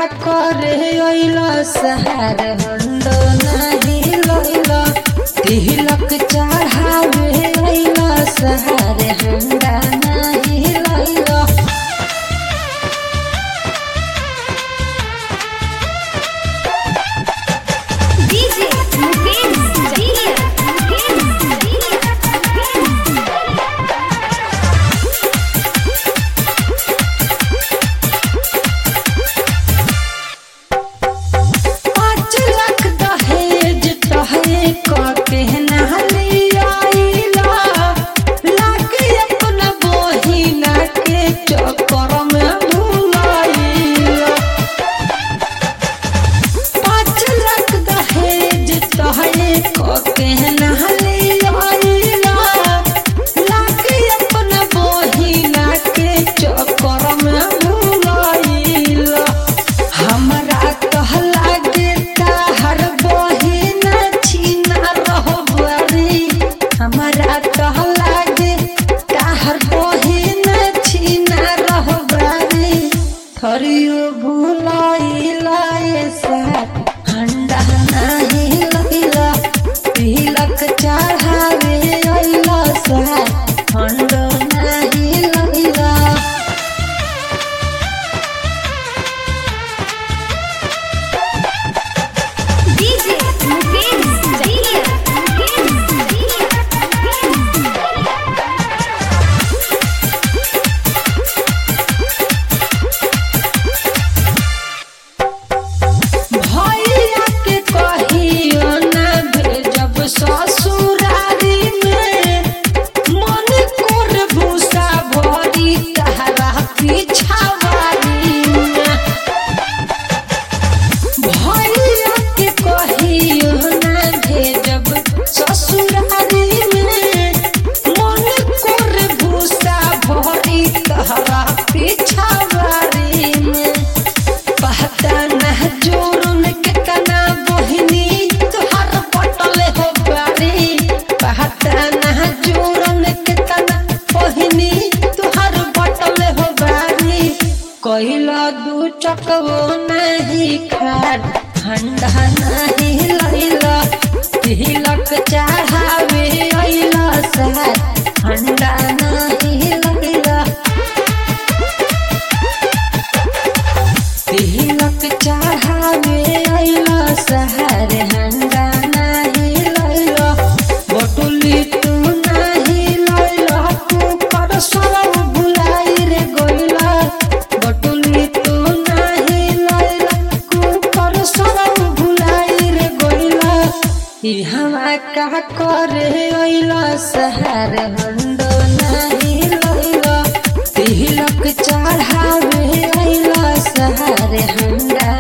करे अइला सहार हंडो नाही लइला तिलक चढ़ावे अइला सहार हंडा नाही लइला DJ Mukesh Jia Mukesh पाँच लाख दहेज तहे कके नहलियाइला लाके अपना बहिना के चक्कर में भुलाइला पाँच लाख दहेज तहे कके नहलियाइला लाके अपना बहिना के चक्कर में भुलाइला हमरा कहला गे ताहर बहिन छीना रहो बुआरी हमरा कहला गे ताहर बहिन छीना रहो बुआरी थरियो भुलाइला ऐसा हंडा नाही लइला तिलक चढ़ावे अइला सा हंडो नाही लइला DJ Mukesh Jia भैया के कहियो ना भेजब ससुरारी में मन कोर भूसा भरी तहरा पिछावारी में भैया के कहियो ना भेजब ससुरारी में मन कोर भूसा भरी तहरा पिछावारी में पहता न जोरन के तना बहिनी तुहार पटले हो बारी पहता न जोरन के तना बहिनी तुहार पटले हो बारी कहिला दू चकवो नहीं खार हंडा नहीं लैला तिलक चढ़ावे अइला सार हंडा नहीं लैला तिलक चढ़ावे अइला सहर हंगा नाही लइला बटुली तू नाही लइला तू कर सरव भुलाई रे गइला बटुली तू नाही लइला तू कर सरव भुलाई रे गइला ई हवा का करे अइला सहर हंडो नाही लइला तिलक चढ़ावे अइला सहर हंडा